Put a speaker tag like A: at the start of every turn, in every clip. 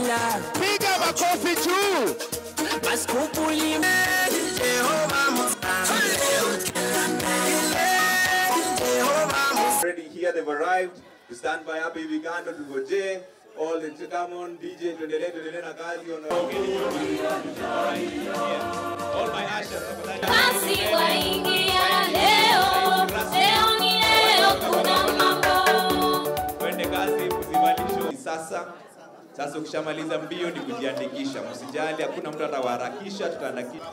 A: Mandela.
B: Piga makofi juu.
A: Maskupuli Jehova Musa. Jehova Musa.
C: already here, they've arrived. To stand by happy Vigando to Goje. All the to come on, DJ, tuendelee, tuendelee na kazi. on- All my ushers, tafadhali.
D: Basi waingia leo, leo ni leo, kuna mambo.
C: Twende kazi, msivalishwe sasa. Sasa ukishamaliza mbio ni kujiandikisha, msijali, hakuna mtu atawaharakisha, tutaandikisha.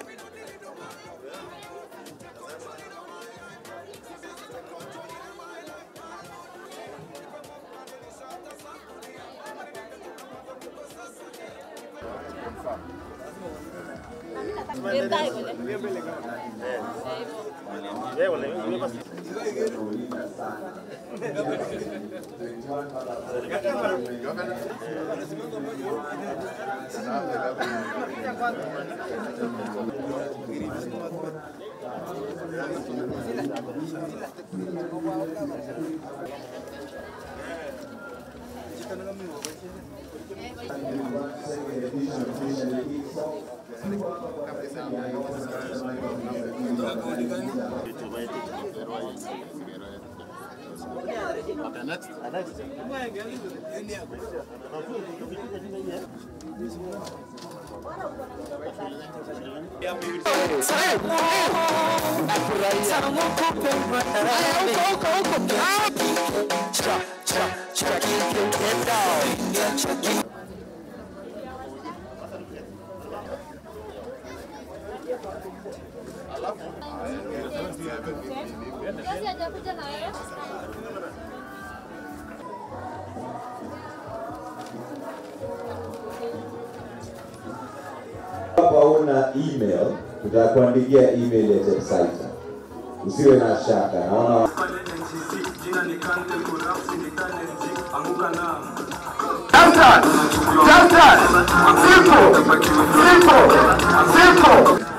D: Kazi hajakuja na wewe?
E: Hapa una email, tutakuandikia email ya website. Usiwe na shaka. Naona
B: Downtown. Downtown. Simple. Simple. Simple.